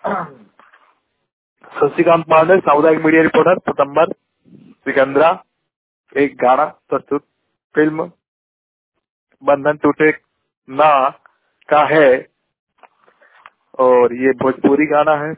शशिकांत पांडे सामुदायिक media reporter सितंबर सिकंदरा एक गाना प्रस्तुत फिल्म बंधन टूटे ना का है और ये भोजपुरी गाना है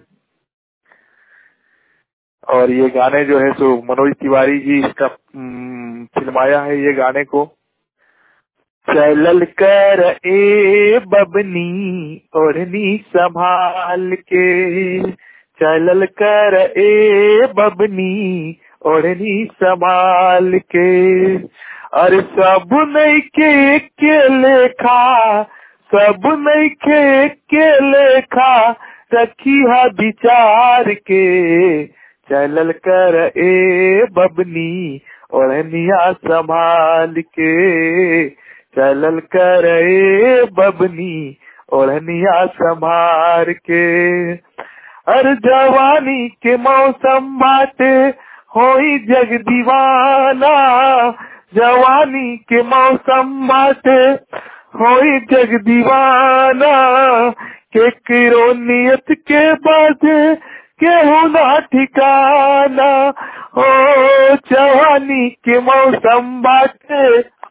और ये गाने जो है सो मनोज तिवारी जी इसका हम्म, फिल्माया है ये गाने को चलल कर ए बबनी ओढ़नी संभाल के चलल कर ए बबनी ओढ़नी संभाल के अरे सब नहीं के के लेखा सब नहीं के के लेखा रखी है विचार के चलल कर ए बबनी ओढ़निया संभाल के चलल कर ए बबनी ओढ़निया संभार के हर जवानी के मौसम बाटे होई जग दीवाना जवानी के मौसम बाटे होई जग दीवाना के किरो नियत के बाजे केहू ना ठिकाना हो जवानी के मौसम बाटे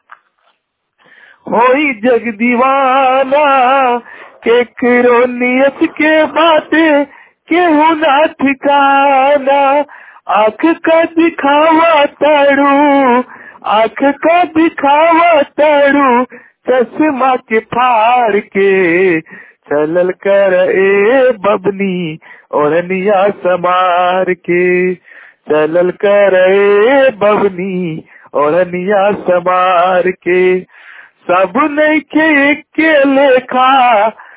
होई जग दीवाना के किरो नियत के बाटे केहू ना ठिकाना आँख का दिखावा तारू आँख का दिखावा तारू चश्मा के फाड़ के चलल कर ए बबनी ओढ़निया समार के चलल कर ए बबनी ओढ़निया समार के सब नहीं के के लेखा